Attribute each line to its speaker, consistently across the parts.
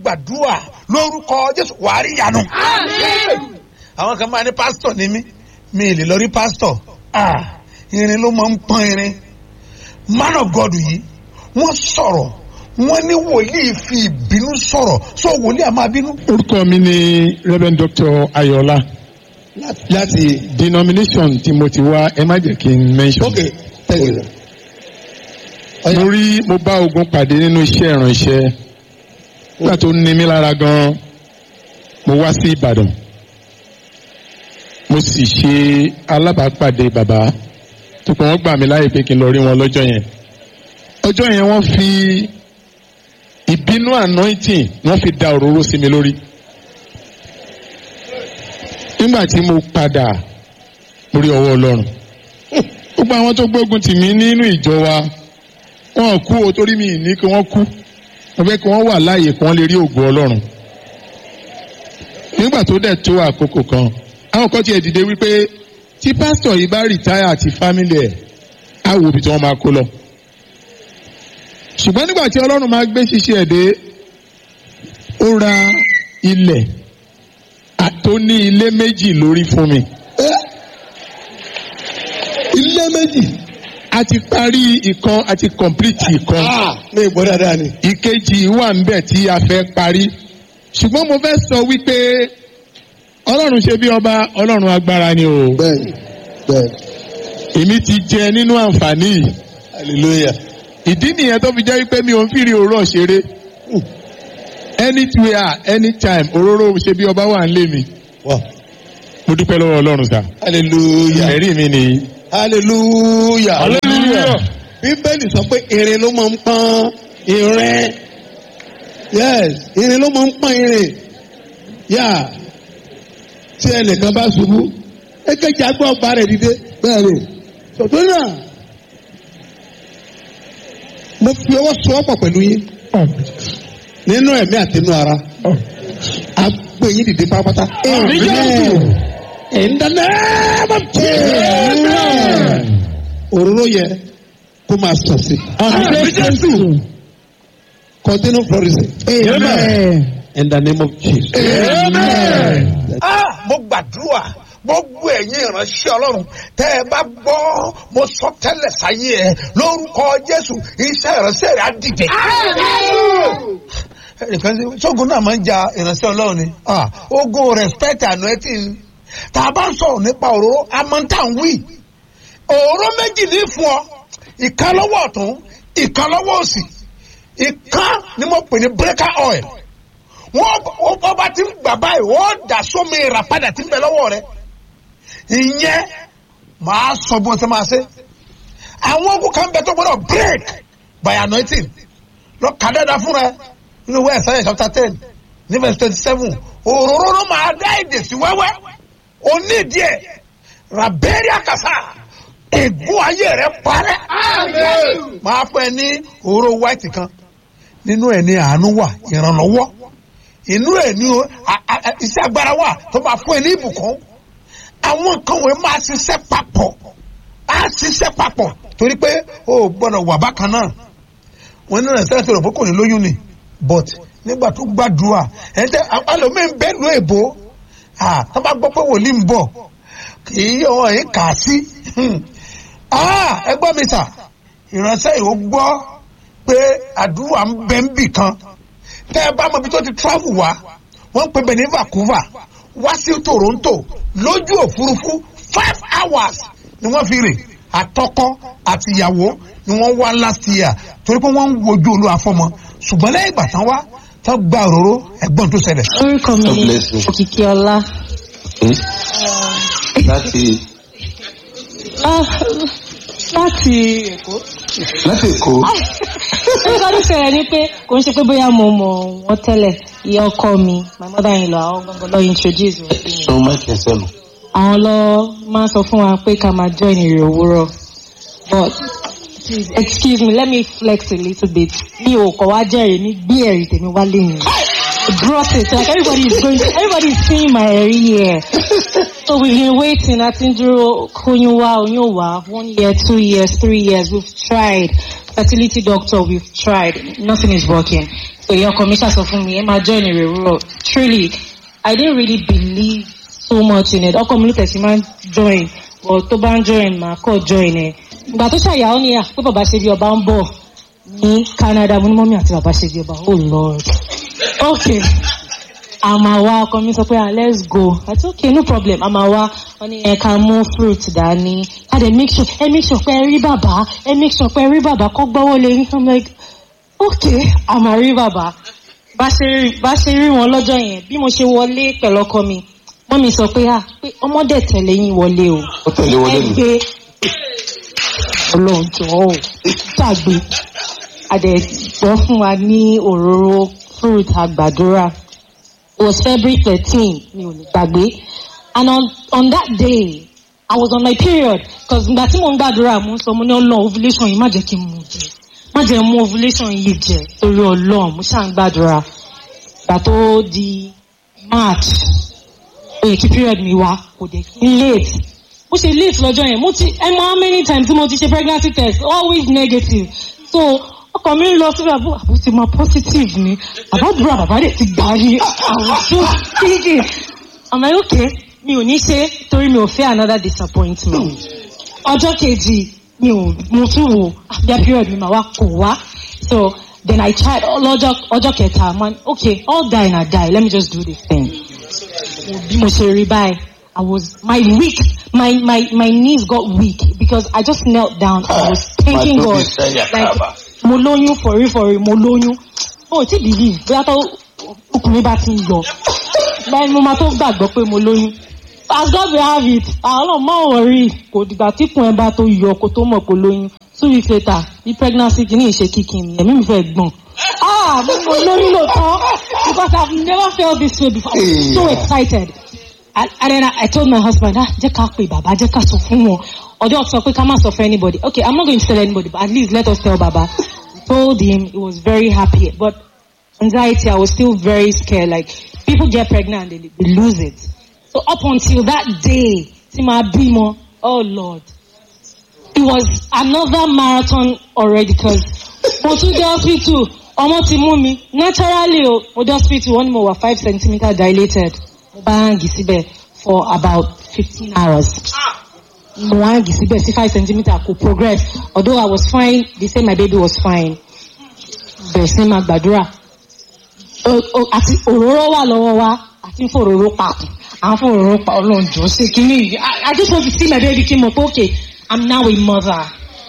Speaker 1: gbàdúrà lórúkọ jésù wàá rí ìyanu. àwọn kan máa ní pásítọ̀ ní mí mi ì lè lọ rí pásítọ̀ ah irin ló máa ń pọ́n irin man of god yìí wọ́n sọ̀rọ̀ wọ́n ní wòlíì fi ìbínú sọ̀rọ̀ sọ wòlíì àmọ́ abínú.
Speaker 2: orúkọ mi ni reverend doctor ayọ̀lá láti denomination tí mo ti wá ẹ má jẹ́ kí n mention.
Speaker 3: ok thank you.
Speaker 2: mo rí mo bá ogun pàdé nínú iṣẹ́ ìrànṣẹ́ nígbà tó ní mi lára gan mo wá sí ìbàdàn mo sì ṣe alábàápàdé bàbá tó pé wọ́n gbà mí láàyè pé kí n lọ rí wọn lọ́jọ́ yẹn ọjọ́ yẹn wọ́n fi ìbínú anointing wọ́n fi da òróró sí mi lórí nígbà tí mo padà mo rí ọwọ́ ọlọ́run gbogbo àwọn tó gbógun tì mí nínú ìjọ wa wọn kú o torí mi ní kí wọ́n kú mo fẹ́ kí wọ́n wà láàyè kí wọ́n lè rí ògo ọlọ́run nígbà tó dẹ̀ tó àkókò kan àwọn kan tiẹ̀ dìde wípé tí pásítọ̀ yìí bá rìtáyà àti fámìlì ẹ̀ á wo ibi tí wọ́n máa kó lọ ṣùgbọ́n nígbà tí ọlọ́run máa gbé ṣiṣẹ́ ẹ̀ dé ó ra ilẹ̀ tó ní ilé méjì lórí fún mi.
Speaker 3: ilé méjì.
Speaker 2: a ti parí ìkan a ti complete ìkan.
Speaker 3: mi gbọ́ dáadáa ni.
Speaker 2: ìkejì wà níbẹ̀ tí a fẹ́ parí. ṣùgbọ́n mo fẹ́ sọ wípé ọlọ́run ṣe bí ọba ọlọ́run agbára ni o.
Speaker 3: bẹ́ẹ̀ni bẹ́ẹ̀ni.
Speaker 2: èmi ti jẹ nínú àǹfààní yìí.
Speaker 3: hallelujah.
Speaker 2: ìdí nìyẹn tó fi jẹ́ wípé mi ò ń fìrí òórọ̀ ṣeré anywhere anytime òróró ṣe bí ọba wà ń lé mi.
Speaker 3: Wow.
Speaker 2: mo dúpẹ́ lọ́wọ́ ọlọ́run sá.
Speaker 3: hallelujah.
Speaker 2: ẹ̀rí mi nìyí.
Speaker 3: hallelujah.
Speaker 2: hallelujah.
Speaker 3: bíbélì sọ pé irin ló máa ń pọ́n irin. yes irin ló máa ń pọ́n irin. yá tí ẹnìkan bá ṣubú èkejì àgbọ̀ ọgbà rẹ̀ dìde bẹ́ẹ̀ ni. sọ̀tún náà mo fi ọwọ́ sọ ọ́ pọ̀ pẹ̀lú yín nínú ẹ̀mí àti inú ara a gbé yín dìde pátápátá. in the name of Jesus. òróró yẹ kó máa sọ sí. continue flourishing. in the name of Jesus.
Speaker 1: ah mo gbàdúrà gbogbo ẹ̀yin ìránṣẹ́ ọlọ́run tẹ́ ẹ bá gbọ́ mo sọ tẹ́lẹ̀ sáyé ẹ lórúkọ jésù iṣẹ́ ìránṣẹ́ rẹ̀ á dìde. ẹnìkan ṣe ṣógun náà máa ń ja ìránṣẹ́ ọlọ́run ni Ah, ogun respect anointing tá a bá ń sọ̀rọ̀ nípa òróró amọ̀ntàn wí òróró méjì ní fún ọ ìkan lọ́wọ́ ọ̀tún ìkan lọ́wọ́ òsì ìkan ni mo pè ní breaker oil wọ́n wọ́n bá ti ń gbà báyìí wọ́n dà sómi ìràpadà tí ń bẹ lọ́wọ́ rẹ̀ ìyẹn màá sọ bó ṣe máa ṣe àwọn ogun kan bẹ tó gbọdọ̀ break by anointing lọ kà dáadáa fúnra ẹ nínú ìwé ẹ̀sáyẹ̀ chapter ten ní verse twenty seven òróró ló máa dá èdè sí wẹ́wẹ́ onídìí ẹ̀ raberia kasa ègún ayé rẹ parẹ́ máa fún ẹ ní òróró white kan nínú ẹ̀ ní àánú wà ìrànlọ́wọ́ inú ẹ̀ ní a- a- a- iṣẹ́ agbára wà tó máa fún ẹ ní ìbùkún àwọn nǹkan wọ̀nyí máa ṣiṣẹ́ papọ̀ á ṣiṣẹ́ papọ̀ torí pé o ò gbọ́dọ̀ wà bákan náà wọn nínú ẹ̀sẹ̀ ẹ̀sẹ̀ rẹ̀ pé kò ní lóyún ni but nígbà tó gbàdúrà ẹ̀ tẹ́ alòmíì ń bẹ́ẹ̀ lu èbó ah tó bá gbọ́ pé wòlíì ń bọ̀ kì í yọ ẹ̀ kà á sí ah ẹ gbọ́ mi sà ìránṣẹ́ ìwọ gbọ́ pé àdúrà ń bẹ ń bì kan tẹ́ ẹ bá mọ ibi tó ti travel wá wọ́n ń pè bẹ̀ ní Vancouver wá sí Toronto lójú òfurufú five hours ni wọ́n fi rìn àtọkọ àtìyàwó ni wọ́n wá last year torí pé wọ́n ń wojú olú afọ́mọ ṣùgbọ́n lẹ́yìn ìgbà tán wá tán gba òróró ẹ̀gbọ́n tó ṣẹlẹ̀.
Speaker 4: orúkọ mi
Speaker 5: God
Speaker 4: ni
Speaker 5: bless you.
Speaker 4: òkìkí ọlá
Speaker 5: láti
Speaker 4: Ah, láti èkó.
Speaker 5: láti èkó
Speaker 4: nǹkan tó ṣẹlẹ̀ ni pé kò ń ṣe pé bóyá mo mọ̀ wọ́n tẹ́lẹ̀ ìyá ọkọ mi my mother in law àwọn gangan lọ introduce wọn sí mi.
Speaker 5: sọ máìkì ẹsẹ nù.
Speaker 4: àwọn lọ máa ń sọ fún wa pé ká máa join ìrìn òwúrọ̀ but please excuse me let me flex a little bit mi ò kọ̀ wá jẹ́rìí mi gbé ẹ̀rí tèmi wá lẹ́yìn brought it. Like everybody is going, everybody is seeing my ear. So we've been waiting. I think Konyuwa, Onyowa, one year, two years, three years. We've tried. Fertility doctor, we've tried. Nothing is working. So your commissioner said for me, Emma join a role. Truly, I didn't really believe so much in it. Ọkọ mi ló tẹ̀sí máa ń join. But tó bá ń join, màá kọ́ join ẹ̀. Ìgbà tó ṣàyà ó ní à pé bàbá ṣe bí ọba ń bọ̀ ní Canada. Mo ní mọ́mí àti bàbá ṣe bí ọba. Oh Lord. Okay àmà wa ọkọ mi sọ pé ah let's go i said okay no problem àmà wa wọn ní ẹ ká mú fruit dání a dey make sure ẹ make sure pé ẹ rí bàbá ẹ make sure pé ẹ rí bàbá kọ́ gbọ́wọ́ lé yín i'm like okay àmà rí bàbá bá ṣe rí bá ṣe rí wọn lọ́jọ́ yẹn bí mo ṣe wọlé pẹ̀lú ọkọ mi wọ́n mi sọ pé ah pé ọmọdé tẹ̀lé yín wọlé o
Speaker 5: ó tẹ̀lé wọlé
Speaker 4: ẹ
Speaker 5: mi.
Speaker 4: gbé ọlọ́njọ́ ò gbàgbé àdẹ̀gbọ́ fún wa ní òróró fruit àgbàdúrà it was february thirteen mi ò lè gbàgbé and on on that day i was on my period cause ìgbà tí mo ń gbàdúrà mo ń sọ mo ní ọlọ́run ovulation yìí má jẹ́ kí n mú jẹ má jẹ́ mú ovulation yìí jẹ torí ọlọ́run mo ṣáà ń gbàdúrà ìgbà tó di march ó yẹ kí period mi wá kò dé kí n late bó ṣe late lọ́jọ́ yẹn mo ti ẹ mọ how many times tí mo ti ṣe pregnancy test always negative so ọkàn mi ń lọ síbi àbú àbú ti máa positive ni àbádúrà bàbá dẹ̀ ti gbà ní àwùjọ kíkì àmọ́ okay mi ò ní ṣe torí mi ò fẹ́ another disappointment ọjọ́ kejì mi ò mo tún wò àbíyá period mi máa wá kò wá so then i tried lọ́jọ́ ọjọ́ kẹta man okay all die na die let me just do this thing bí mo ṣe rí báyìí i was my weak my my my knees got weak because i just knelt down i was thanking
Speaker 5: Màá tó
Speaker 4: god
Speaker 5: bí sẹ́yà
Speaker 4: like
Speaker 5: kábà.
Speaker 4: mo lóyún fọrí fọrí mo lóyún o ò tí believe bóyá tó ọkùnrin bá ti ń yọ báyìí mo máa tó gbàgbọ́ pé mo lóyún as God will have it àwọn ọlọ́run máa wọ̀rí kò dìgbà tí kùn ẹ bá tó yọ kó tó mọ̀ kó lóyún two weeks later bí pregnancy kìíní ìṣe kíkì ni ẹ̀mí mi fẹ́ gbọ̀n ah mo mo lóyún lóòótọ́ because I have never felt this way before I was so excited and, and then I, I told my husband ah jẹ́ ká pè bàbá jẹ́ ká sọ fún wọn ọdún sọ pé ká má sọ fún anybody okay I'm not going to tell anybody but at least let us tell baba we told him he was very happy but anxiety I was still very scared like people get pregnant and they, they lose it so up until that day tí màá bímọ oh lord it was another marathon already because mo tún dé hospital ọmọ ti mú mi naturally o mo dé hospital wọ́n ní mo wà five centimetre dilated mo bá hàngì síbẹ̀ for about fifteen hours mo hàngì síbẹ̀ sí five centimetre kò progress although I was fine they say my baby was fine bẹ̀rẹ̀ sí máa gbàdúrà O- o- àti òróró wà lọ́wọ́ wa àti fòróró pa àwọn fòróró pa ọlọ́njọ́ ṣe kínní yìí I I just want to see my baby kí n mọ̀ pé okay I'm now a mother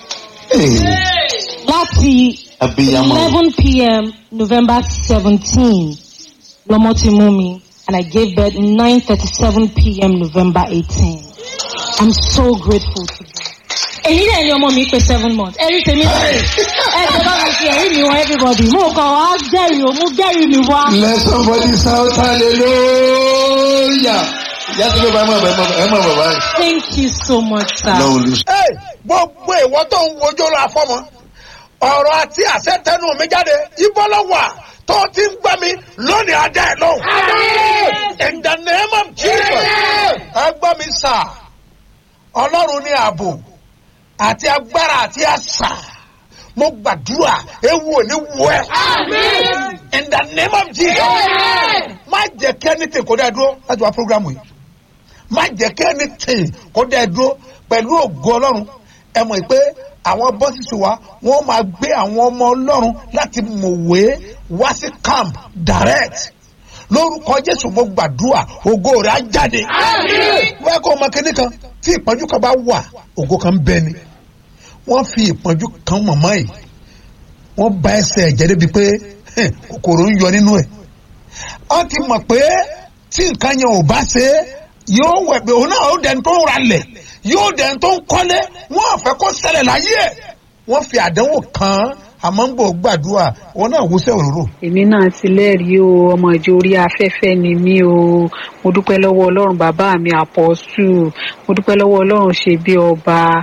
Speaker 4: láti
Speaker 5: abiyamọ
Speaker 4: eleven pm November seventeen lọmọ ti mú mi and I gave birth nine thirty seven pm November eighteen I'm so grateful to God. èyí náà ni ọmọ mi pé seven months ẹ̀rí tèmi lè ẹ̀ tó bá mi fi ẹ̀rí mi wọ everybody mo kàn wá jẹ́rìí o mo jẹ́rìí mi wá.
Speaker 5: let somebody shout hallelujah ìyá tó ló bá ẹ mọ̀ ẹ mọ̀ ẹ mọ̀ bàbá yìí.
Speaker 4: Thank you so much sir.
Speaker 5: lọ́wọ́ lu
Speaker 1: Hey, gbogbo ìwọ tó ń wojú lọ afọmọ ọ̀rọ̀ àti àṣẹ tẹnu mi jáde ìbọ́lọ́wà tó ti ń gbọ́ mi lónìí adá ẹ̀ lóhùn. in the name of jesus ẹ gbọ́ mi sà ọlọ́run ní ààbò àti agbára àti àṣà mo gbàdúrà ewu ò ní wọ ẹ. in the name of jesus má jẹ́ kí ẹni tè kó dẹ́ dúró láti wá programu yìí má jẹ́ kí ẹni tè kó dẹ́ dúró pẹ̀lú ògo ọlọ́run ẹ mọ̀ pé àwọn bọ́sìsì wa wọ́n máa gbé àwọn ọmọ ọlọ́run láti mọ̀wé wá sí camp direct lórúkọ jésù mo gbàdúrà ògo rẹ̀ á jáde wọ́n kọ́ ọmọ kínní kan tí ìpọ́njú kan bá wà ògo kan bẹ ni wọ́n fi ìpọ́njú kan mọ̀mọ́ yìí wọ́n bá ẹsẹ̀ ẹ̀jẹ̀ débi pé hẹ̀, kòkòrò ń yọ nínú ẹ̀ wọ́n ti mọ̀ pé tí nǹkan yẹn ò bá ṣe é yóò wẹ̀ pé òun náà ó dẹni tó ń ralẹ̀ yóò dẹni tó ń kọ́lé wọ́n á fẹ́ kó ṣẹlẹ̀ láyé ẹ̀ wọ́n fi àdánwò kan án, àmọ́ ń bò gbàdúrà wọn náà wúṣẹ́ òróró.
Speaker 6: èmi náà ti lẹ́rìí o ọmọ ìjọ orí afẹ́fẹ́ ni mí o mo dúpẹ́ lọ́wọ́ ọlọ́run bàbá mi àpọ́sù mo dúpẹ́ lọ́wọ́ ọlọ́run ṣe bí ọba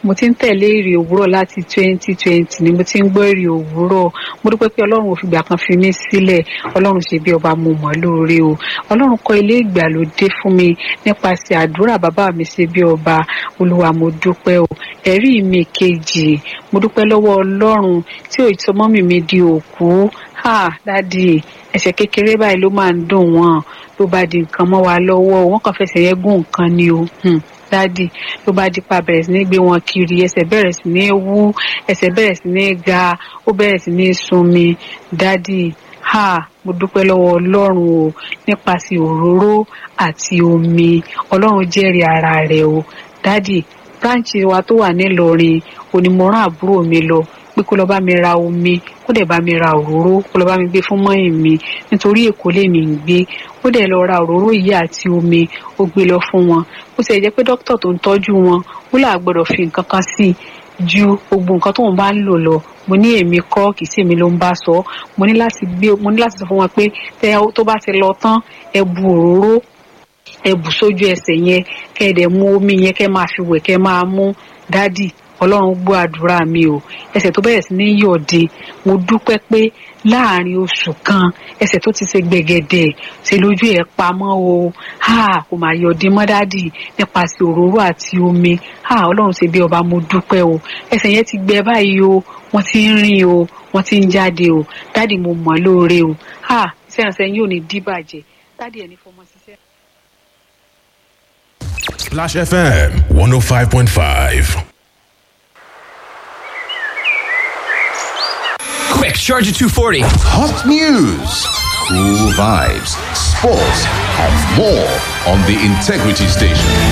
Speaker 6: mo ti ń tẹ̀lé èrè òwúrọ̀ láti twenty twenty ni mo ti ń gbọ́ èrè òwúrọ̀ mo dúpẹ́ pé ọlọ́run ò fìgbà kan fi mí sílẹ̀ ọlọ́run ṣe bí ọba mo mọ̀ lóore o ọlọ́run kọ́ ilé ìgbàlódé fún mi nípasẹ̀ àdúrà bàbá mi ṣe bí ọba olúwa mo dúpẹ́ o ẹ̀rí mi kejì mo dúpẹ́ lọ́wọ́ ọlọ́run tí ò ìtọ́mọ́ mi mi di òkú ha dádì ẹ̀ṣẹ̀ kékeré báyìí ló máa ń dùn wọ́n ló bá di nǹkan mọ́ wa lọ́wọ́ wọ́n kàn fẹsẹ̀ yẹn gún nǹkan ni o hmm, dádì ló bá di pa bẹ̀rẹ̀ sí ní gbé wọn kiri ẹsẹ̀ bẹ̀rẹ̀ sí ní wú ẹsẹ̀ bẹ̀rẹ̀ sí ní ga ó bẹ̀rẹ̀ sí ní sunmi dádì ha mo dúpẹ́ lọ́wọ́ ọlọ́run o nípasẹ̀ òróró àti omi ọlọ́run jẹ́rìí ara rẹ̀ o dádì bíráǹchì wa tó wà nílọrin onímọ̀ràn àbúrò mi lọ pé kó lọ bá mi ra omi kó dẹ̀ bá mi ra òróró kó lọ bá mi gbé fún mọ́yìn mi nítorí èkó lèmi ń gbé ó dẹ̀ lọ ra òróró yìí àti omi ó gbé lọ fún wọn ó sì jẹ́ pé dókítà tó ń tọ́jú wọn ó là gbọ́dọ̀ fi nǹkan kan sí i ju gbogbo nǹkan tóun bá ń lò lọ mo ní èmi kọ́ kì í sí èmi ló ń bá sọ mo ní láti gbé mo ní láti sọ fún wọn pé tẹ tó bá ti lọ tán ẹ bu òróró ẹ bù sójú ẹsẹ̀ yẹn kẹ́ ẹ dẹ̀ mú omi yẹn kẹ́ máa fi wẹ̀ kẹ́ máa mú dádì ọlọ́run gbọ́ àdúrà mi o ẹsẹ̀ tó bẹ̀rẹ̀ sí ní yọ̀dé mo dúpẹ́ pé láàrin oṣù kan ẹsẹ̀ tó ti ṣe gbẹ̀gẹ̀dẹ̀ ṣe lójú ẹ̀ pamọ́ o ha kò máa yọ̀dé mọ́ dádì nípasẹ̀ òróró àti omi ha ọlọ́run ṣe bí ọba mo dúpẹ́ o ẹsẹ̀ yẹn ti gbẹ báyìí o wọ́n ti ń rìn o wọ́n ti ń jáde o dádì mo mọ̀ lóore o ha iṣẹ́ ìrànṣẹ́ yóò ní díbàjẹ́ dádì ẹ̀ ní fọmọ ṣiṣẹ́.
Speaker 7: Splash FM 105.5.
Speaker 8: Quick, charge at 240.
Speaker 9: Hot news, cool vibes, sports, and more on the Integrity Station.